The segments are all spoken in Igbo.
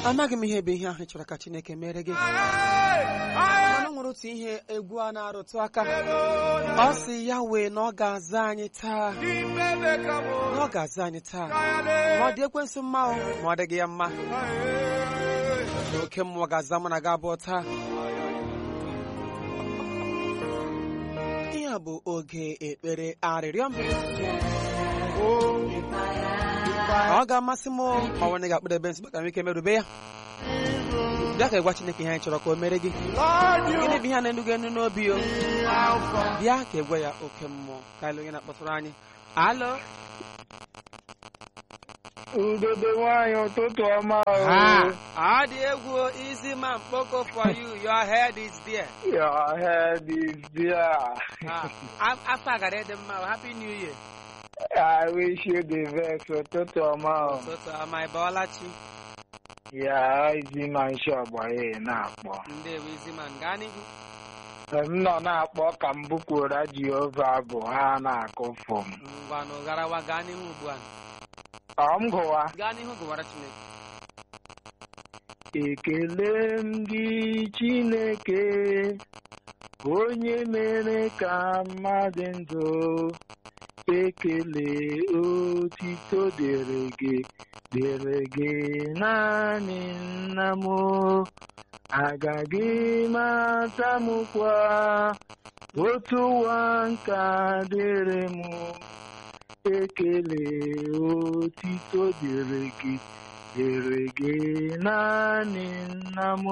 amaghị m ihe bụ ihe ahụ ị chọrọ ka chineke mere gị mana o nwere otu ihe egwu a na-arụtụ aka ọ sị ya wee na ọ ga-aza anyị taa na ọ ga-aza anyị taa ma ọ dị ekwensu mma o ma ọ dịghị ya mma na oke mmụọ ga-aza mụ na gị abụọ taa ihe a bụ oge ekpere arịrịọ m ọ ga-amasị m ma nwanne ga-akpụdebe nsị maka ike merube ya bịa ka ịgwa Chineke ihe anyị chọrọ ka o mere gị gịnị bụ ihe a na-enugo enu n'obi o bịa ka ịgwa ya oke mmụọ ka ele onye na-akpọtụrụ anyị alo Udodo nwanyị ụtụtụ ọma Ha, o. ọ dị egwu easy man kpoko for you your head is there Your head is there. Ah, af- afọ agara dị mma o. happy new year I wish you the best ụtụtụ ọma o. ụtụtụ ọma ị bọọla chi Ya izi ma nshi ọgbanye na-akpọ. ndewo easy man gaa n'ihu M nọ na-akpọ ka m bukwura Jehova bụ ha na-akụfu m. ngwanụ garawa gaa n'ihu ugbu a Ọ m gụwa. gaa n'ihu gụwara Chineke Ekele m gị Chineke onye mere ka mmadụ ndụ ekele otito dịrị gị dịrị gị naanị nna m agaghị m atamụkwa otu ụwa nka dịrị m ekele otito dịrị gị dịrị gị naanị nna m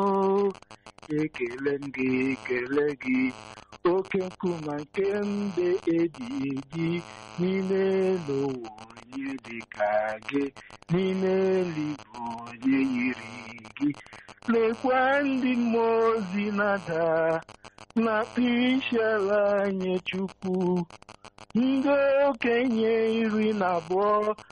ekele m gị ekele gị oke nkume nke mbe eji eji n'ime elu ụwa onye dị ka gị n'ime eluigwe onye yiri gị lekwa ndị mmụọ ozi na-ada na-akpụ isiala nye Chukwu ndị okenye iri na abụọ